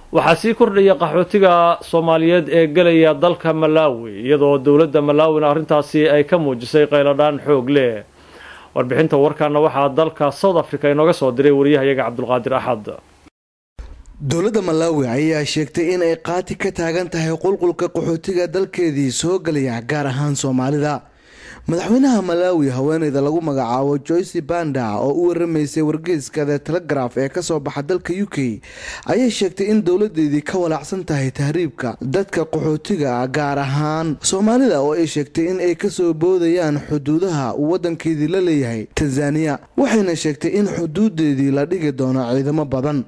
waxaa sii kordhaya qaxootiga soomaaliyeed ee gelaya dalka malaawi iyadoo dowladda malaawina arrintaasi ay ka muujisay qayladhaan xoog leh warbixinta warkaana waxaa dalka south africa inooga soo diray wariyahayaga cabdulqaadir axad dowladda malaawi ayaa sheegtay in ay qaati ka taagan tahay qulqulka qaxootiga dalkeedii soo gelaya gaar ahaan soomaalida madaxweynaha malaawi haweeneyda lagu magacaabo joyce banda oo u waramaysay wargeyska the telegraf ee kasoo baxa dalka u k ayay sheegtay in dowladeedii ka walaacsan tahay tahriibka dadka qaxootiga gaar ahaan soomaalida oo ay sheegtay in ay kasoo boodayaan xuduudaha uu wadankeedii la leeyahay tanzaniya waxayna sheegtay in xuduudeedii la dhigi doono ciidamo badan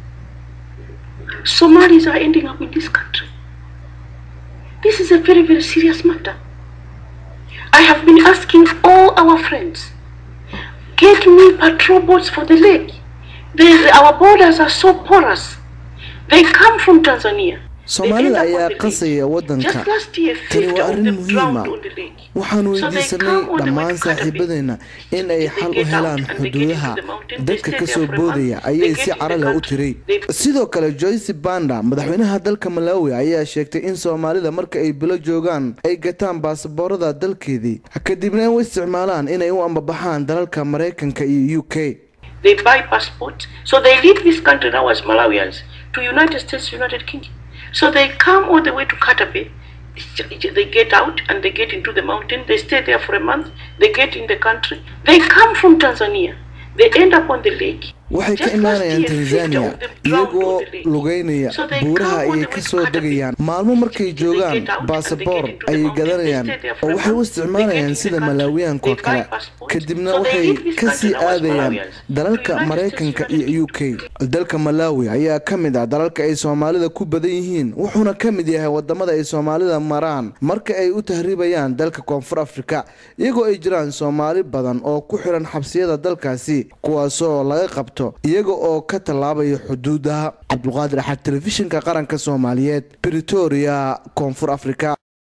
Somalis are ending up in this country. This is a very, very serious matter. I have been asking all our friends, get me patrol boats for the lake. There's, our borders are so porous. They come from Tanzania. soomaalida ayaa qasaya wadanka tani waa arrin muhiima waxaan weydiisanay dhammaan saaxiibadeenna in ay xal u helaan xuduudaha dadka kasoo boodaya ayay si caraleh u tiray sidoo kale joyce banda madaxweynaha dalka malaawi ayaa sheegtay in soomaalida marka ay bilo joogaan ay gataan baasaboorada dalkeedii kadibna ay u isticmaalaan inay u ambabaxaan dalalka maraykanka iyo u k They buy passports, so they leave this country now as Malawians to United States, United Kingdom. So they come all the way to Katabe. They get out and they get into the mountain. They stay there for a month. They get in the country. They come from Tanzania. They end up on the lake. waxay ka imaanayaan tanzania iyagoo lugeynaya buuraha ayay kasoo degayaan maalmo markay joogaan baasaboor ayay gadanayaan oo waxay u isticmaalayaan sida malaawiyaanko kale kadibna waxay kasii aadayaan dalalka maraykanka iyo u k dalka malaawi ayaa ka mid ah dalalka ay soomaalida ku badan yihiin wuxuuna ka mid yahay wadamada ay soomaalida maraan marka ay u tahriibayaan dalka koonfur afrika iyagoo ay jiraan soomaali badan oo ku xiran xabsiyada dalkaasi kuwaasoo laga qabto iyaga oo ka tallaabaya xuduudaha cabdulqaadir axad telefishinka qaranka soomaaliyeed britoria koonfur afrika